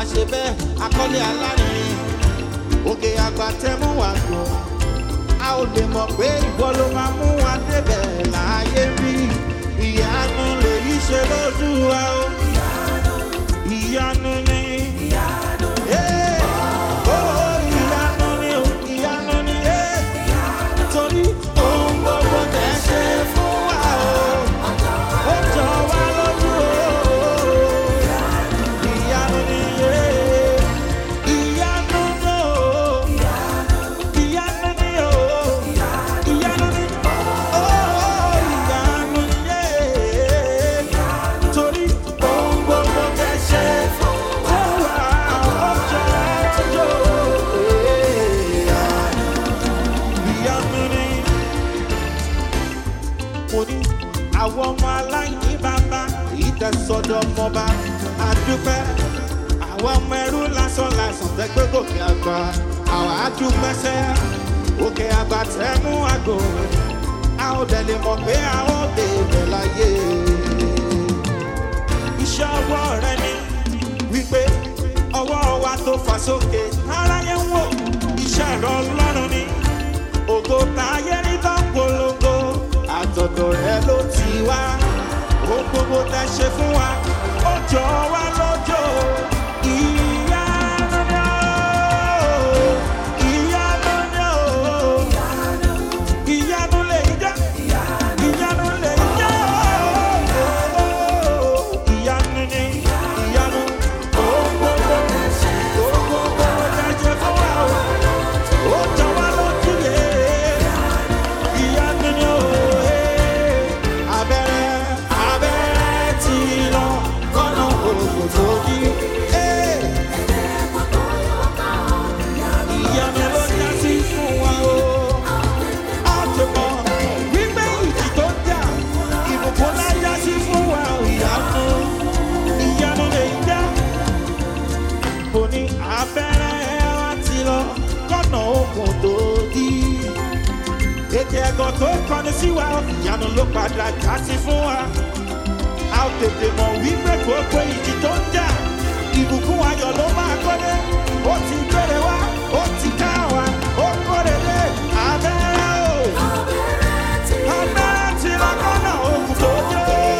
ṣe bẹ́ẹ̀ akọ́lé alárinrin òkè àgbà tẹ́mú wà gùn a ò lè mọ̀ pé ìwọ ló máa mú wa débẹ̀ láàyè rí ìyanu lèyí ṣe lójú wa o ìyanu ni. Eh, oh, ìyanu ni o, ìyanu ni, eh. Torí ohun gbogbo tẹ́ ṣe fún wa o, ó jọ wá lójú o. Ìyanu ni, eh. Ìyanu ni o, ìyanu ni o, ìyanu ni, oh, ìyanu ni, eh. Torí ohun gbogbo tẹ́ ṣe fún wa, ó jọ wá lójú o. Ìyanu ni mo ní àwọn ọmọ aláìní bàbá ìtẹ̀sọ́dọ̀ ọmọba àdúpẹ́ àwọn ọmọ ẹrú lásán lásán tẹ́gbẹ́ gòkè àgbà àwọn àdúpẹ́sẹ́ òkè àgbà tẹ́mú àgò a ò dẹ̀ lè mọ̀ pé a ó débẹ̀ láyé iṣẹ́ ọwọ́ rẹ ni wípé ọwọ́ wa tó fà sókè aráyé ń wò iṣẹ́ ẹ̀rọ ọlọ́run ni ògo táyé rí tó ń polongo àtọ̀dọ̀ rẹ ló ti wá ohun gbogbo tẹ ṣe fún wa ó jọ wá lójó ìyanu ni ó ìyanu ni ó ìyanu lè jẹ́ ìyanu lè jẹ́ ìyanu ni ìyanu ohun gbogbo ohun gbogbo tẹ ṣe fún wa ó jọ wá lójú yẹ ìyanu ni ó abẹ́rẹ́ abẹ́rẹ́ ti lọ kọ́nà òògùn tó kí. ìyanu ló já sí fún wa o. a ti mọ wípé ìjì tó jà ìbùkún lá já sí fún wa o. ìyanu ìyanu lè já. mo ní abẹ́rẹ́ wa ti lọ kọ́nà òògùn tó kí ètò ẹ̀gọ́ tó kọ́ni sí wa ìyanu ló padà já sí fún wa. a ò tètè mọ̀ wípé gbogbo ìjì tó ń jà ìbùkún ayọ̀ ló máa kọ́lé. ó ti gbére wá ó ti ká wa ó kórè lé abẹ́rẹ́ o. abẹ́rẹ́ ti lọ́kọ́nà òkú tó jó.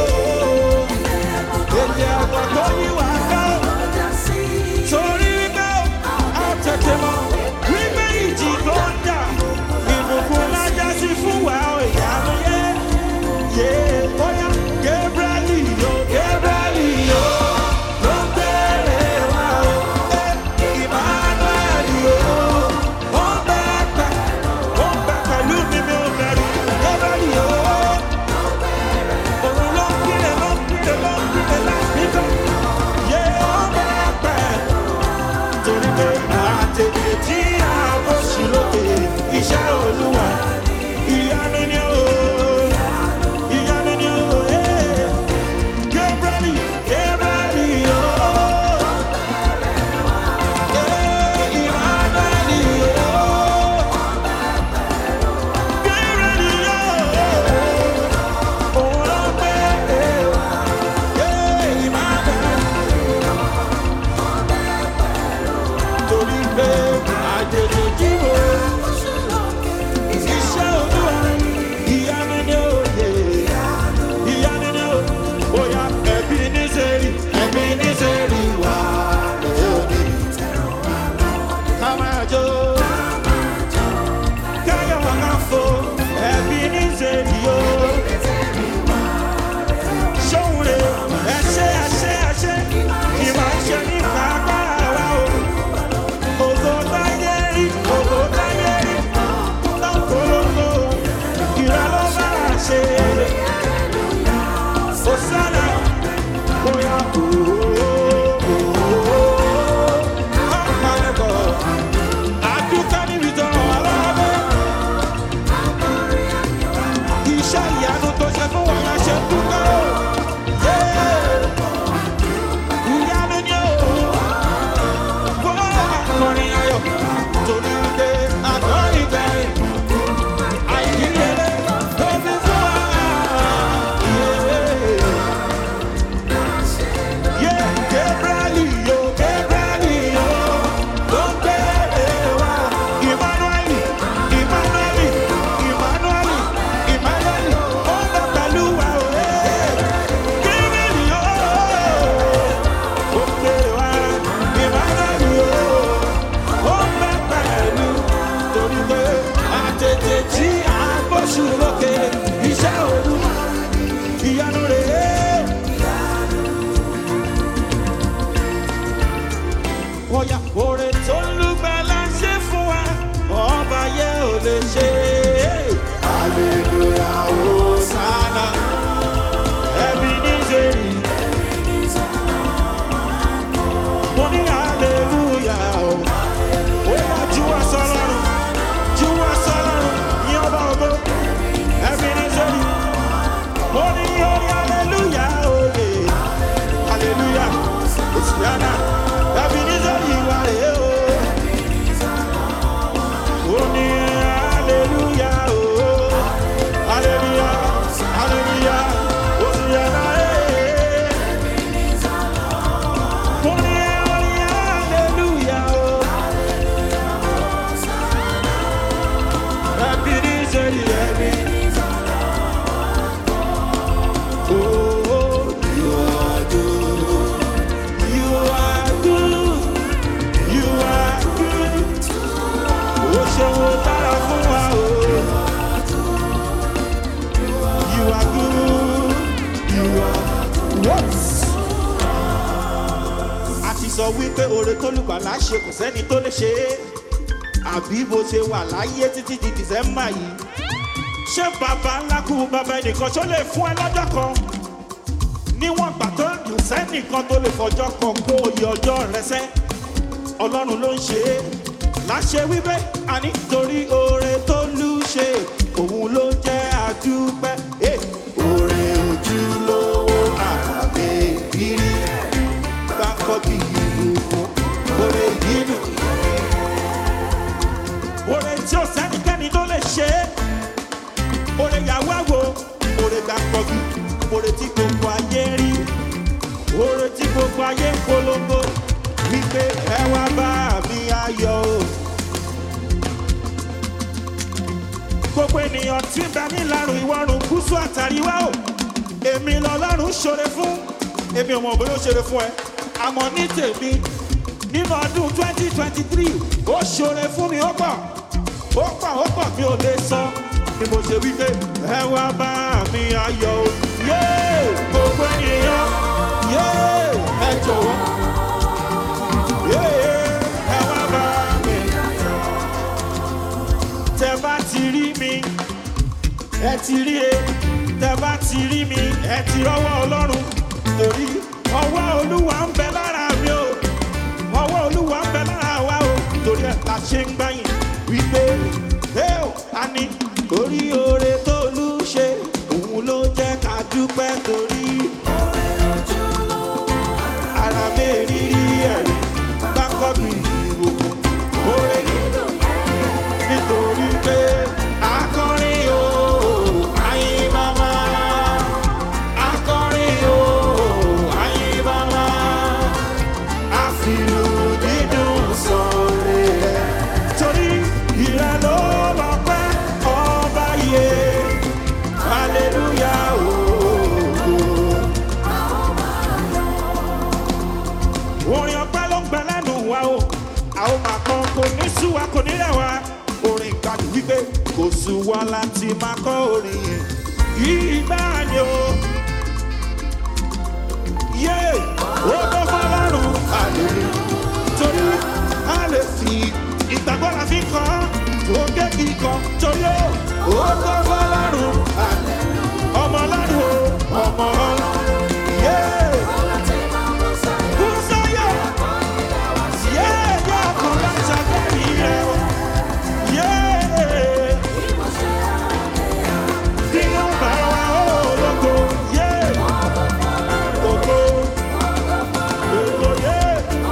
ètò ẹ̀gọ́ tó yí wa ká torí wípé a ò tètè mọ̀ wípé ìjì tó ń jà ìbùkún lájà sí fún wa ò ìyanu yé yé bóyá Gabriel yo Gabriel yo ló ń bèrè wa o ẹ Oya oore tó lùgbàlà ṣe fún wa, ọba yẹ ò lè ṣe. Hallelujah, Hosanna, ẹbí ní sẹ́yìn. Mo ní hallelujah o. Oya juwa sọlọ́run, juwa sọlọ́run, ní ọba ògo, ẹbí ní sẹ́yìn. Mo ní orí hallelujah òye, hallelujah, Hosanna, ẹbí ní sẹ́yìn wà rè o. Ó ní hallelujah o, hallelujah, hallelujah, Hosanna eh. Mo ní orí hallelujah o. Ẹbí ní sẹ́yìn ẹbí. Oh, you are good. You are good. You are good. Ó ṣeun ó dára fún wa o. You are good. You are what? A ti sọ wípé oore tó lùgbàlà ṣe kò sẹ́ni tó lè ṣe é. Àbí bó ṣe wà láyé títí di Dìsẹ́mbà yìí ṣé bàbá ńlá kú bàbá ẹnìkan ṣó lè fún ẹ lọ́jọ́ kan níwọ̀n gbà tó dùn sẹ́nìkan tó lè fọjọ́ kan kó oyè ọjọ́ rẹ sẹ́ ọlọ́run ló ń ṣe é láṣẹ wípé àní torí oore tó lù ṣe òun ló jẹ́ àdúpẹ́ Eh, oore ojúlówó àbẹ ìrírí gbàkọ́ bí ìlú oore yìí oore tí ò sẹ́nikẹ́ni tó lè ṣe é oore yàwó àwò oore gbà kọjú oore tí gbogbo ayé rí oore tí gbogbo ayé ń polongo wípé ẹ wá bá mi ayọ̀ o. gbogbo ènìyàn tí ń bẹ ní ìlàrùn ìwọ̀rùn gúúsù àtàríwá o èmi lọ́lọ́run ṣoore fún èmi ò mọ̀ bóyá ó ṣoore fún ẹ àmọ́ ní tèmi nínú ọdún twenty twenty three ó ṣoore fún mi ó pọ̀ ó pọ̀ ó pọ̀ mi ò lè sọ ni mo ṣe wí pé ẹ wá bá mi ayọ̀ o yéé gbogbo ènìyàn yéé ẹ jọ̀wọ́ yéé ẹ wá bá mi tẹ bá ti rí mi ẹ ti rí e tẹ bá ti rí mi ẹ ti rọ́wọ́ ọlọ́run torí ọwọ́ olúwa ń bẹ lára mi o ọwọ́ olúwa ń bẹ lára wa o torí ẹ̀ la ṣe ń gbáyìn wípé ẹ ò a ní orí oore tó lù ṣe òun ló jẹ́ ká dúpẹ́ torí ara mi rírí ẹ̀rí bákọ́ mi ìwòkùn oore nítorí pé akọrin o ayin mama akọrin o ayin mama àfìlù dídùn sọ̀rọ̀ rẹ̀ torí ìrẹ́ ló lọ pẹ́ ọba yẹ hallelujah o. orin ọpẹ́ ló ń gbẹ lẹ́nu wa o a ó máa kọ́ kò ní sú wa kò ní rẹ̀ wá orin ìgbàdì wípé kò sú wa láti máa kọ́ orin yẹn yìí gbá ni o yé ó tó fọlọ́run àlèlè torí a lè fi ìgbàgbọ́ la fi kọ́ tó gé kíkọ́ torí ó ó tó fọlọ́run àlè ọmọ ọlọ́run o ọmọ ọlọ́run yé. Kúsáyọ̀. Yé, yé, ọkàn láti agbẹ́rì rẹ̀ o. Yé. Nínú bàrà wa ó lógo. Yé. Ògo. Ògo, yé.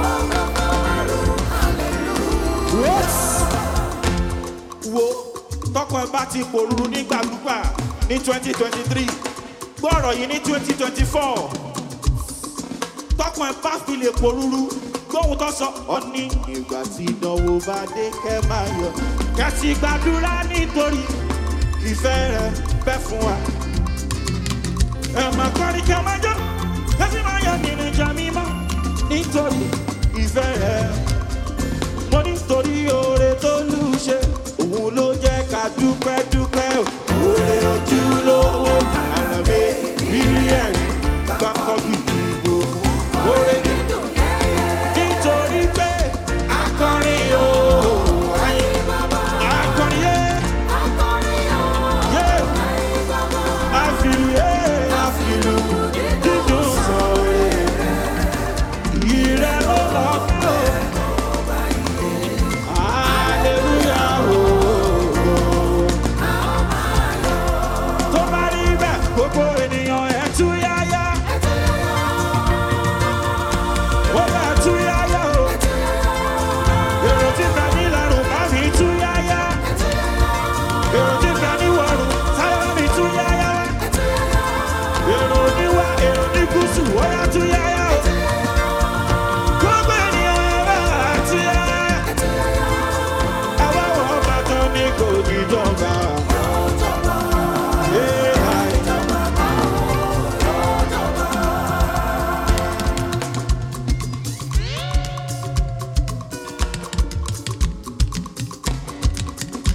Yes. Wo tọkọ ẹ bá ti pòrúurú nígbàgbúgbà ní twenty twenty three gbọ́ ọ̀rọ̀ yìí ní twenty twenty four tọkùn ẹ bá fi lè polúru gbóhùn tó sọ. ó ní ìgbà tí ìdánwò bá dé kẹ́ máa yọ. kẹ́sì gbàdúrà nítorí ìfẹ́ rẹ̀ bẹ́ fún wa. ẹ máa kọrin kẹ́ máa jó kẹ́sì máa yọ nínú ìjà mímọ́ nítorí ìfẹ́ rẹ̀. mo nítorí oore tó lù ṣe òun ló jẹ́ ká dúpẹ́ dúpẹ́ o. oore ojúlówó àràbẹ̀ rírí ẹ̀rí gbàkọ́ bí ìbò oore nítorí pé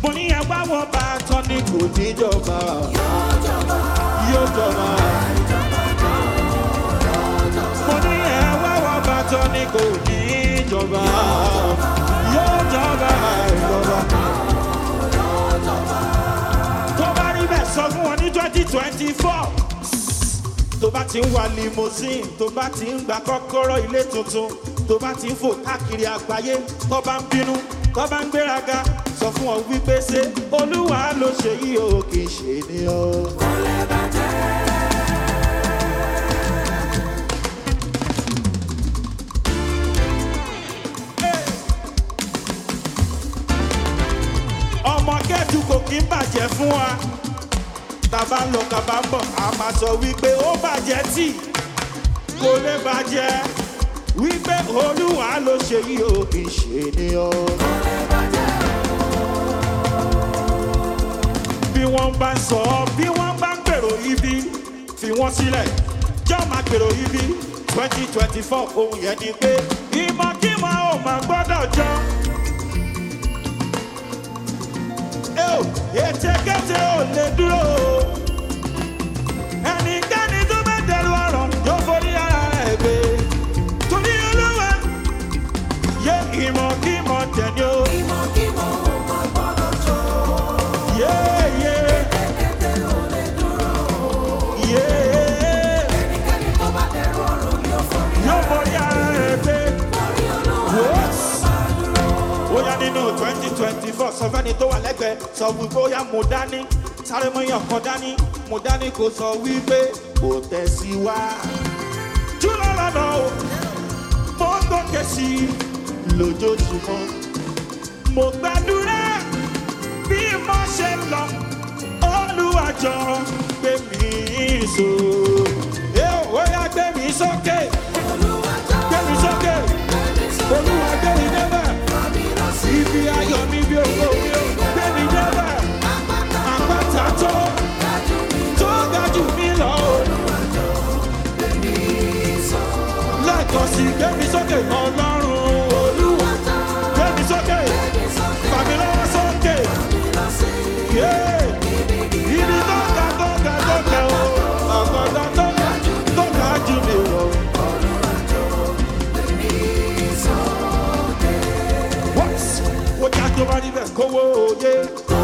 mo ní ẹ wá wọn bá tán ní kò ní jọba yóò jọba. mo ní ẹ wá wọn bá tán ní kò ní jọba yóò jọba ìjọba. tó bá rí bẹ́ẹ̀ sọ fún wọn ní twenty twenty four tó bá ti ń wa limousine tó bá ti ń gba kọ́kọ́rọ́ ilé tuntun tó bá ti ń fò káàkiri àgbáyé tó bá ń bínú tó bá ń gbéraga sọ fún ọ wípé ṣé olúwa ló ṣe yìí o kì í ṣe ni o. ọmọ kẹ́tù kò kí ń bàjẹ́ fún wa tàbá ń lọ kàbá ń bọ̀ a máa sọ wípé ó bàjẹ́ tì kò lè bàjẹ́ wípé olúwa ló ṣe yìí o kì í ṣe ni o. bí wọ́n bá ń sọ bí wọ́n bá ń gbèrò ibi fi wọ́n sílẹ̀ jọ́ máa gbèrò ibi twenty twenty four ohun yẹn ni pé ìmọ̀kímọ̀ ò máa gbọ́dọ̀ jọ. Eo, ètekéte ò lè dúró. Ẹnikẹ́ni tó bá dẹrù ọ̀rọ̀ yóò forí ara rẹ̀ gbé. Torí olúwa yé ìmọ̀kímọ̀ tẹ̀lé o. Yé yé. Yé. Yóò forí ara rẹ̀ gbé. Wọ́s ó yá nínú twenty twenty four sọ fẹ́ni tó wà lẹ́gbẹ̀ẹ́ sọ wípé ó yá mo dání sáré mọ́ yàn kan dání mo dání kò sọ wípé kò tẹ̀síwá. júlọ lọ́nà o mo ń gòkè sí i lójoojúmọ́ mo gbàdúrà bí mo ṣe ń lọ olùwàjọ gbé mi so. ẹ ò ó yá gbé mi sókè gbé mi sókè olúwa gbé mi débẹ̀ ibi ayọ̀ mi bí owó mi ó gbé mi débẹ̀ àpáta tó tó ga jù mí lọ o. lẹ́ẹ̀kan sí gbé mi sókè ọlọ́run olúwa gbé mi sókè fàmí lọ́wọ́ sókè yé ibi tó ga tó ga tó ga o àpáta tó ga tó ga jù mí lọ. What? Ó já tó bá níbẹ̀ kówó oyé.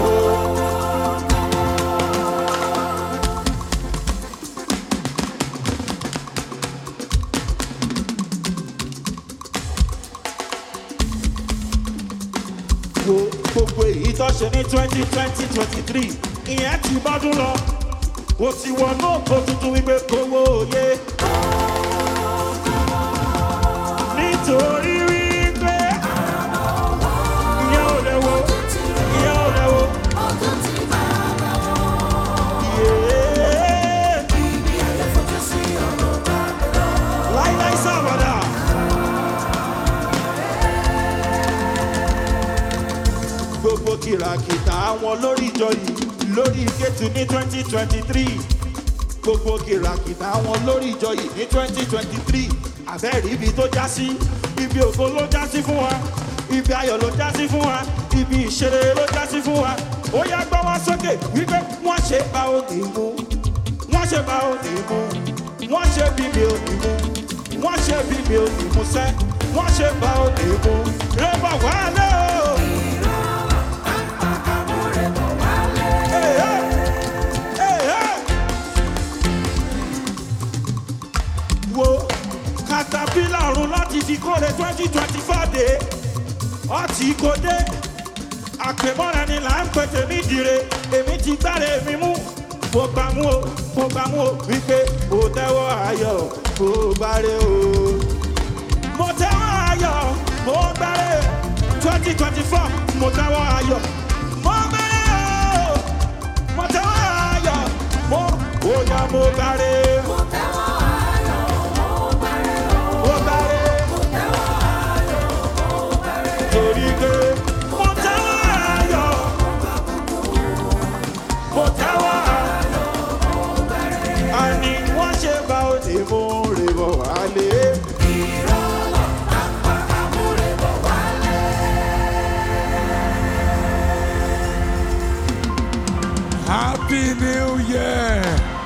Wo gbogbo èyí tó ṣe ní twenty twenty twenty three ìyẹn ti bọ́dún lọ. Ó ti wọnú òkú tuntun wípé kówó oyé. Nítorí wípé ìyẹn ò lè wo ìyẹn ò lè wo. Yeah. Láíláí sábàdà. Gbogbo kìràkìtà àwọn lórí ìjọ yìí lórí ìkétu ní twenty twenty three. Gbogbo kìràkìtà àwọn lórí ìjọ yìí ní twenty twenty three. Àbẹ́rẹ́ ibi tó já sí, ibi ògo ló já sí fún wa, ibi ayọ̀ ló já sí fún wa, ibi ìṣeré ló já sí fún wa. Ó yá gbọ́ wá sókè wípé wọ́n ṣe bá òní mú wọ́n ṣe bá òní mú wọ́n ṣe bí mi ò ní mú wọ́n ṣe bí mi ò ní mú sẹ́ wọ́n ṣe bá òní mú rẹ́bà wá lé o. Hey, hey. Hey, hey. wo katapila ọ̀run láti fi kóre twenty twenty four dé ọtí kò dé àpèmọ́ra ni là ń pètè nídìire èmi ti gbára èmi mú mo gbà mú o mo gbà mú o wípé o tẹ́wọ́ ayọ̀ o gbáre o. mo tẹ́wọ́ ayọ̀ mo gbáre twenty twenty four mo tẹ́wọ́ ayọ̀ mo gbáre o mo tẹ́wọ́ ayọ̀ mo ó yá mo gbáre. Mo gbáre. Torí pé mo tẹ́wọ́ ayọ̀ mo tẹ́wọ́ ayọ̀ àní wọ́n ṣe bá òde mú rè bọ̀ wálé. Happy New Year.